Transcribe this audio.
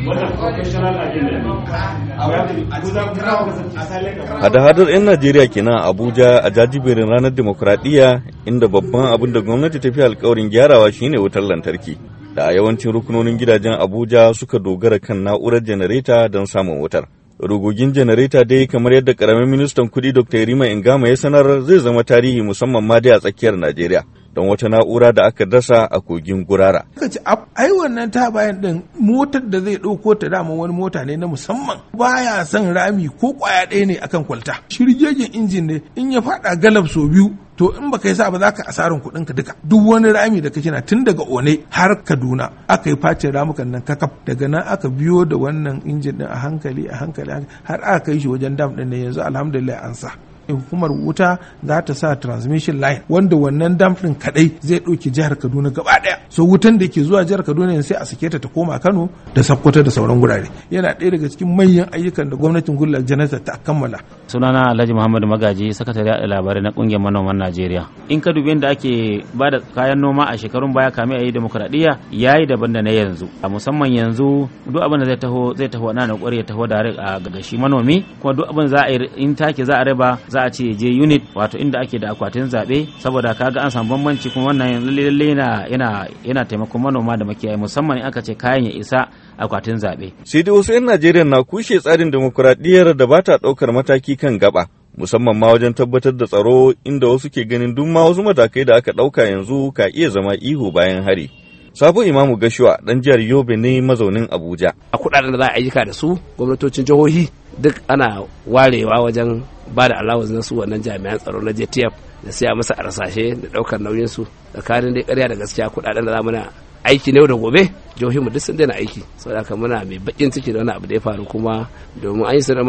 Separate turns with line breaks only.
Hada-hadar 'yan Najeriya kenan a Abuja a jajiberin ranar demokuraɗiyya inda babban abin da gwamnati ta fi alkawarin gyarawa shine wutar lantarki. Da a yawancin rukunonin gidajen Abuja suka dogara kan na'urar janareta don samun wutar. Rugugin janareta dai kamar yadda karamin ministan kuɗi Dr. Rima Ingama ya sanar zai zama tarihi musamman ma dai a tsakiyar Najeriya. don wata na'ura da aka dasa a kogin gurara.
Aka ce ai wannan ta bayan din motar da zai ɗauko ta dama wani mota ne na musamman baya son rami ko kwaya ɗaya ne akan kwalta. Shirgegen injin ne in ya faɗa galab sau biyu to in baka yi sa ba za ka asarin kuɗin ka duka duk wani rami da kake na tun daga one har kaduna aka yi facin ramukan nan kakaf daga nan aka biyo da wannan injin din a hankali a hankali har aka kai shi wajen dam din ne yanzu alhamdulillah an sa hukumar wuta za ta sa transmission line wanda wannan dam din kadai zai ɗauki jihar kaduna gaba daya so wutan da ke zuwa jihar kaduna sai a sake ta ta koma kano da sakkwato da sauran gurare yana ɗaya daga cikin manyan ayyukan da gwamnatin goodluck jonathan ta kammala
sunana alhaji muhammadu magaji sakatare da labarai na kungiyar manoman najeriya in ka dubi da ake ba da kayan noma a shekarun baya kame a yi demokuraɗiyya ya yi daban da na yanzu a musamman yanzu duk abin da zai taho zai taho na ya taho da a ga shi manomi kuma duk abin za a yi in take za a raba za a ce je unit wato inda ake da akwatin zaɓe saboda kaga an samu bambanci kuma wannan lalle yana yana yana taimakon manoma da makiyayi musamman in aka ce kayan ya isa akwatin zaɓe.
Sai dai wasu 'yan Najeriya na kushe tsarin demokuraɗiyyar da ba ta ɗaukar mataki kan gaba. musamman ma wajen tabbatar da tsaro inda wasu ke ganin duk ma wasu matakai da aka ɗauka yanzu ka iya zama ihu bayan hari. Sabo Imamu Gashuwa ɗan jihar Yobe ne mazaunin Abuja.
A kuɗaɗen da za a ayyuka da su gwamnatocin jihohi duk ana warewa wajen ba da allowance na su wannan jami'an tsaro na JTF da siya masa a rasashe da ɗaukar nauyin su tsakanin dai ƙarya da gaskiya kuɗaɗen da za mu na aiki ne da gobe jihohin mu duk sun daina aiki saboda haka muna mai bakin ciki da wani abu da ya faru kuma domin an yi